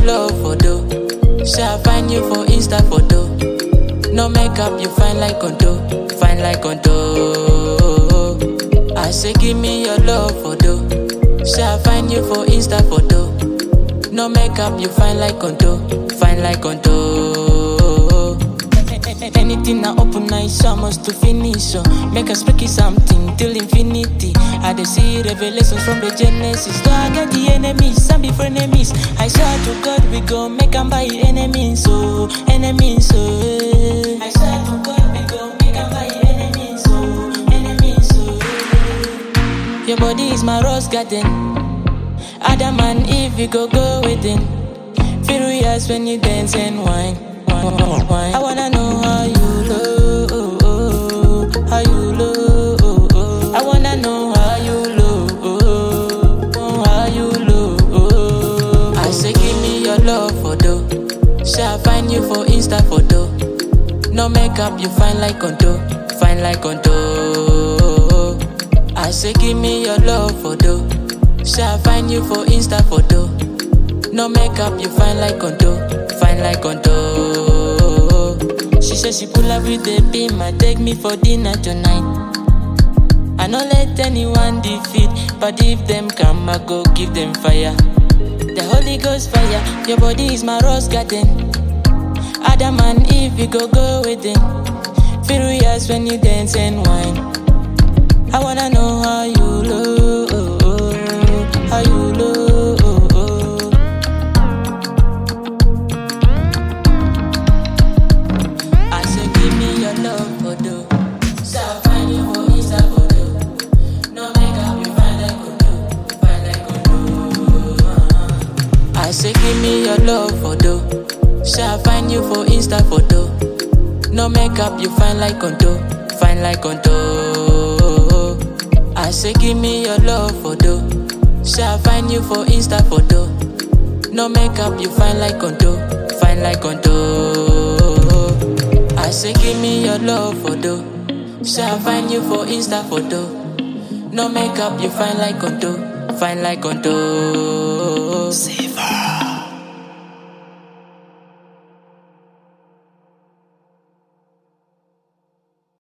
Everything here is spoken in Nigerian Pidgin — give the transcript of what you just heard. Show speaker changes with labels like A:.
A: love photo. Say I find you for Insta photo. No makeup, you fine like condo, fine like condo. I say give me your love photo. Say I find you for Insta photo. No makeup, you fine like condo, fine like condo. Anything I open, I almost to finish. So make us speak something till infinity. I dey see revelations from the Genesis. Though I get the enemies, some be frenemies. I swear to God, we go make them buy enemies. So enemies, so. I swear to God, we go make them buy enemies. So enemies, so. Your body is my rose garden. Adam and Eve, we go go within. Furious when you dance and wine. wine, wine. I wanna know how you look, how you look. I wanna know how you look, how you look. I say give me your love photo. Say I find you for Insta photo. No makeup, you fine like condo, fine like condo. I say give me your love photo. Say I find you for Insta photo. No makeup, you fine like condo, fine like condo. She said she pull up with the beam, I take me for dinner tonight. I no let anyone defeat, but if them come, I go give them fire. The Holy Ghost fire, your body is my rose garden. Adam and Eve, we go go within. Furious when you dance and wine. I wanna know how you look, how you look. I say give me your love photo. So I find you for Insta photo. No makeup, you find like condo, find like condo. I say give me your love photo. So I find you for Insta photo. No makeup, you find like condo, find like condo. I say give me your love photo. So I find you for Insta photo. No makeup, you find like condo, find like condo. I say give me your love photo. So I find you for Insta photo. No makeup, you find like condo, find like condo.
B: Savor.